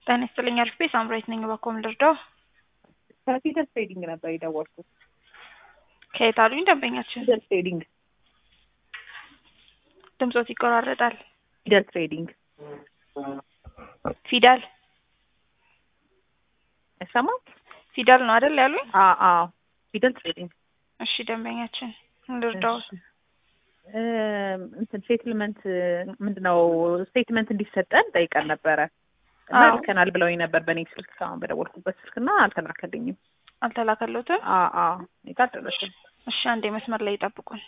ጤና ይስጥልኝ አሪፍ ቤት ሳምራዊት ነኝ። በኮም ልርዳው? ከፊደል ትሬዲንግ ነበር የደወልኩት። ከየት አሉኝ ደንበኛችን? ፊደል ትሬዲንግ ድምጾት ይቆራረጣል። ፊደል ትሬዲንግ ፊዳል አይሰማም? ፊዳል ነው አይደል ያሉኝ? አዎ አዎ፣ ፊደል ትሬዲንግ እሺ ደንበኛችን ልርዳው? እንትን ሴትልመንት ምንድነው ስቴትመንት እንዲሰጠን ጠይቀን ነበረ እና አዎ። ልከናል ብለውኝ ነበር በእኔ ስልክ አሁን በደወልኩበት ስልክ እና አልተላከልኝም። አልተላከሎትም? አዎ አዎ፣ እኔ ጋር አልደረሰም። እሺ አንዴ መስመር ላይ ይጠብቁን።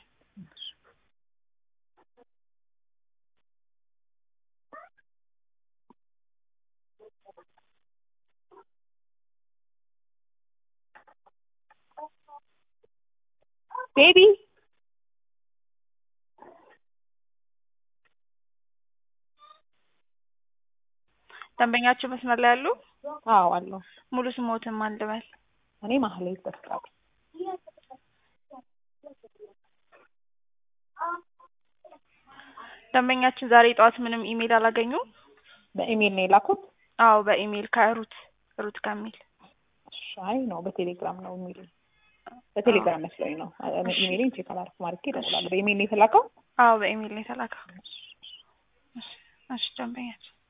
ቤቢ ደንበኛችን መስመር ላይ ያሉ አዎ አለው። ሙሉ ስሞትን ማን ልበል? እኔ ማህሌት በፍቃዱ ደንበኛችን ዛሬ ጠዋት ምንም ኢሜል አላገኙም? በኢሜል ነው የላኩት። አዎ በኢሜል ከሩት ሩት ከሚል ሻይ ነው በቴሌግራም ነው የሚል በቴሌግራም መስሎኝ ነው። እኔ ኢሜይሌን ቼክ አላደረኩም አድርጌ እደውላለሁ። በኢሜል ነው የተላከው። አዎ በኢሜል ነው የተላከው። እሺ እሺ ደንበኛችን